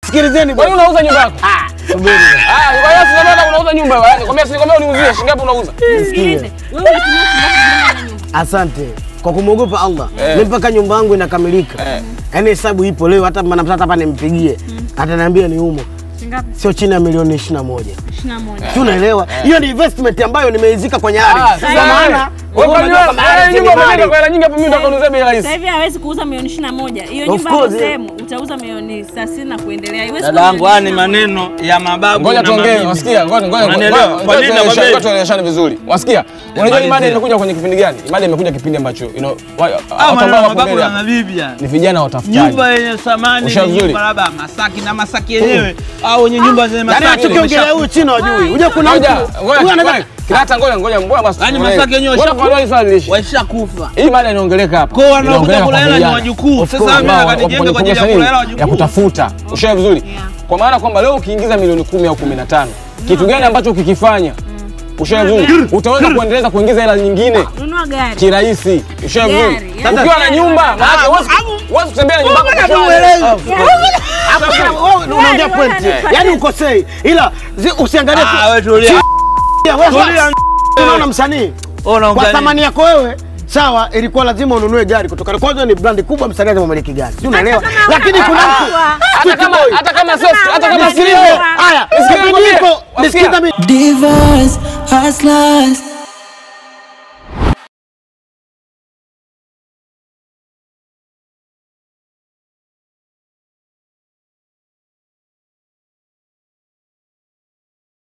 Sikilizeni Kwa nini bwana. unauza nyumba yako? Subiri. Ah, kwa hiyo sasa nataka unauza nyumba wewe. Nikwambia si nikwambia uniuzie shilingi ngapi unauza? Sikilize. Wewe unatumia shilingi ngapi kujenga nyumba? Asante kwa kumwogopa Allah. Eh. Mimi mpaka nyumba yangu inakamilika. Eh. Yaani hesabu ipo leo, hata maana mtata hapa nimpigie ataniambia ni humo, Shilingi ngapi? sio chini ya milioni 21. 21. Si unaelewa? Hiyo ni investment ambayo nimeizika kwenye Ah, ardhi. sasa Kwa maana wewe kwa unajua kama nini ardhi nyumba ni umejenga mali. kwa hela nyingi hapo mimi nataka uniuzie bei Sasa rahisi. hivi hawezi kuuza milioni 21. Hiyo Of nyumba hapo course, sehemu utauza milioni 30 na kuendelea. Haiwezi Dada kuwa yangu, haya ni milioni 21. maneno ya mababu Ngoja na tuongee, mabibi. wasikia? Ngoja ngoja Unanielewa? ngoja Kwa nini tueleweshane- nakwambia ngoja tueleweshane vizuri. Wasikia? Unajua hii mada Malizia. imekuja kwenye kipindi gani? Mada imekuja kipindi ambacho you know, wa- Ah, watu maneno ambao ya wako mababu mbele na hapa mabibi yani. ni vijana watafutaji. Nyumba yenye thamani Usha ni vizuri. nyumba labda Masaki na Masaki yenyewe au wenye nyumba zenye Yaani Masaki. anachokiongelea huyu chini hajui. Unajua kuna mtu Ngoja, huyu ngoja, anaweza ngoja. Kilata ngoja ngoja mbona basi. Yaani tuelewe. Masaki yenyewe Ngoja washaku- kwa hili swali liishi. Washakufa. Hii mada inaongeleka hapa. Kwa hiyo wanaokuja Inaongeleka kula kwa hela ni vijana. wajukuu. Of Sasa course, mimi ambao nataka wapo nijenge kwenye kwa ajili ya fursa kula nini? hela wajukuu. ya kutafuta. Ushawe vizuri. Yeah. Kwa maana kwamba leo ukiingiza milioni kumi au kumi na tano kitu gani ambacho ukikifanya ushawe vizuri utaweza kuendeleza kuingiza hela nyingine Nunua gari. kirahisi. Ushawe vizuri. Gari, yani Ukiwa na gari. nyumba, maana huwezi huwezi kutembea na nyumba yako kwa shwari. Hapo sasa wewe unaongea Gari, point. wewe Yaani ukosei. Ila zi- usiangalie tu. Ah, wewe tulia. Wewe Tulia. sasa, unaona msanii Wewe kwa unaongea nini? thamani yako wewe sawa, ilikuwa lazima ununue gari kutoka kwanza, ni brandi kubwa, msanii lazima umiliki gari, si unaelewa? kama Lakini kuna hauna mtu hawa. Hata kama hata kama sio hata kama Hata sio kama- haya, Nisikie kipindi nikwambie. hiko Wasikia? nisikiza mimi Divas, hustlers,